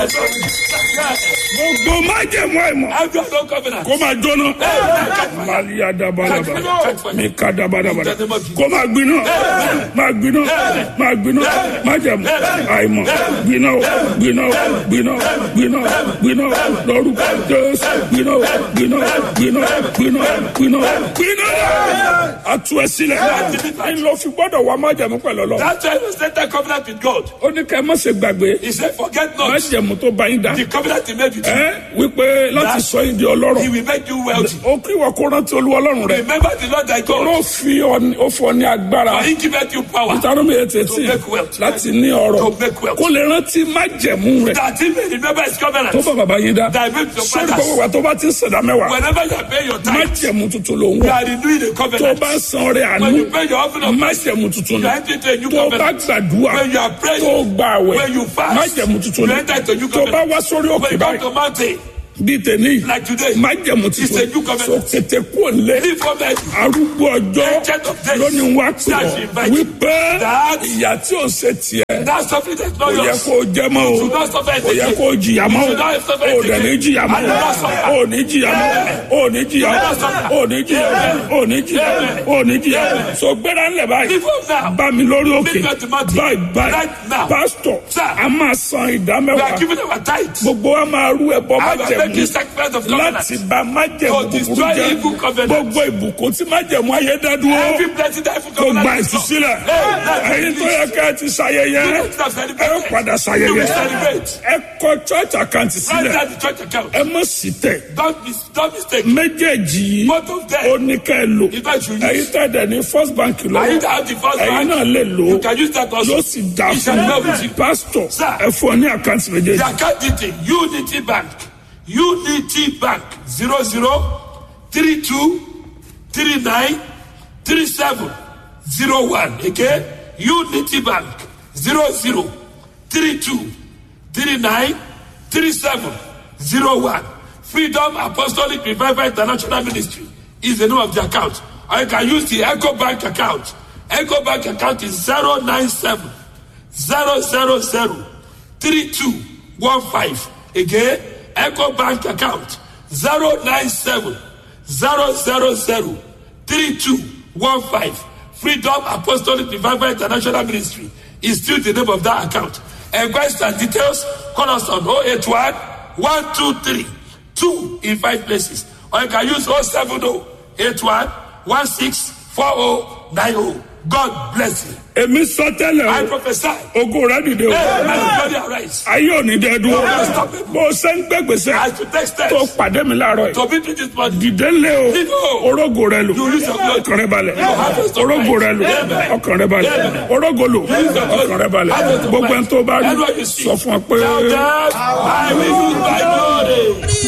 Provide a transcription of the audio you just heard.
gbogbo májẹ̀mú àìmọ̀ Every other covenant. kó máa jóná. Màlíya dabalaba, mi ka dabalaba, kó máa gbiná, máa gbiná, máa gbiná, májẹ̀mú àìmọ̀ gbiná o, gbiná o, gbiná o, gbiná o, gbiná o, lórúkọ Jésù, gbiná o, gbiná o, gbiná o, gbiná o, gbiná o, gbiná o. A tú ẹ sílẹ̀. Ní lọ fi gbọ́dọ̀ wá májẹ̀mú pẹ̀lú ọlọ́run. That's why you set that covenant with God. Ó ní ká ẹ má ṣe gbàgbé He said, forget not májẹ̀mú tó bá yín dá. the covenant he made with you. Ẹ wípé láti sọ yín di ọlọ́rọ̀. He will make you wealthy. ó kí wọ́n kó rántí olúwa ọlọ́run rẹ̀. Remember the Lord thy God. ló fi ọ- ó fọ ní agbára. For he giveth you power ìtàrómi ètè tí To make wealth. láti ní ọrọ̀ to make wealth. kó lè rántí májẹ̀mú rẹ̀ That he may remember his covenant. tó bá bàbá yín dá. That make your sọ́ni fathers. gbogbo wa tó bá ti ṣẹ̀dá mẹ́wàá Whenever you are paying your tithe, májẹ̀mú tuntun ló ń you wọ̀. are renewing the tó covenant. bá san ọrẹ àánú When you pay your offering of mercy, májẹ̀mú tuntun you ni. are entering into a new tó bá covenant. gbàdúrà When you are praying, tó gbà àwẹ̀ when you fast, májẹ̀mú tuntun you ni. enter into a new tó bá covenant. wá sórí When òkè you come báyìí to mountain, bíi tèmi like today, májẹ̀mú It's a tuntun new covenant. so tètè kú òǹlẹ̀ leave for me. arúgbó ọjọ́ Ancient of days. lónìí wá pè That ọ́ she invite wípé That- ìyà tí ò ṣe tiẹ̀ That's something that's not kò yẹ yours. kó o jẹ mọ́ o should not suffer it kò yẹ again. kó o jìyà mọ́ You should not suffer o it ò dẹ̀ ní again. jìyà mọ́ I will not suffer. o ò ní jìyà mọ́ o ò ní jìyà mọ́ o ò ní jìyà mọ́ o ò ní jìyà mọ́ o ò ní jìyà mọ́ so gbéra ńlẹ̀ báyìí Leave home now. bá mi lórí òkè Leave me to mountain. báyìí báyìí Right now. pásítọ̀ Sir. a máa san ìdá We are mẹ́wàá giving our tithe. gbogbo wa máa rú ẹbọ I am májẹ̀mú making sacrifice of covenant. láti bá májẹ̀mú To búburú destroy jẹ́ evil covenant. gbogbo ìbùkún tí májẹ̀mú ayé dá dúró Every blessing that evil kò gba covenant is ìtúsílẹ̀ Hey, ẹ̀yin tó yẹ ká ẹ ti ṣayẹyẹ You need to ẹ celebrate. padà You ṣayẹyẹ will celebrate. ẹ kọ church account Write sílẹ̀ down the church account. ẹ mọ̀ sí tẹ̀ Don't, mis don't mistake. méjèèjì yìí Both of them. ó ní ká ẹ lò In fact, you ẹ̀yin use. tẹ̀ dẹ̀ ní first bank I lọ́wọ́ need to have the first ẹ̀yin bank. náà lè lò You ó can use that also. yóò sì dá It fún shall not with mi you. pásítọ̀ Sir. ẹ fún ọ ní àkáǹtì méjèèjì. The account detail Unity Bank Unity Bank zero zero three two three nine three seven zero one again Unity Bank zero zero three two three nine three seven zero one Freedom Apostolic Revival International Ministry is the name of the account or you can use the Echo Bank account Echo Bank account is zero nine seven zero zero zero three two one five again eco bank account zero nine seven zero zero zero three two one five freedom apostolic revival international ministry is still the name of that account enquest and details call us on oh eight one one two three two in five places or you can use oh seven oh eight one one six four oh nine oh god bless you èmi sọ tẹ́lẹ̀ i o prophesy. ogo rẹ dìde o Hey, my body arise. ayé ò ní dẹ́ dúró bó o ṣe ń gbẹ́gbèsè I should take steps tó pàdé mi láàárọ̀ yìí to be this body. dìde lé o Dìde o. orógo rẹ lò You use your blood. ọkàn rẹ balẹ̀ harvest of orógo rẹ lò Amen. ọkàn rẹ balẹ̀ Amen. orógo lò use your blood. ọkàn rẹ balẹ̀ Harvest of gbogbo ẹni tó bá rí Everywhere you see. sọ fún ọ pé. Tell them, I will use my glory.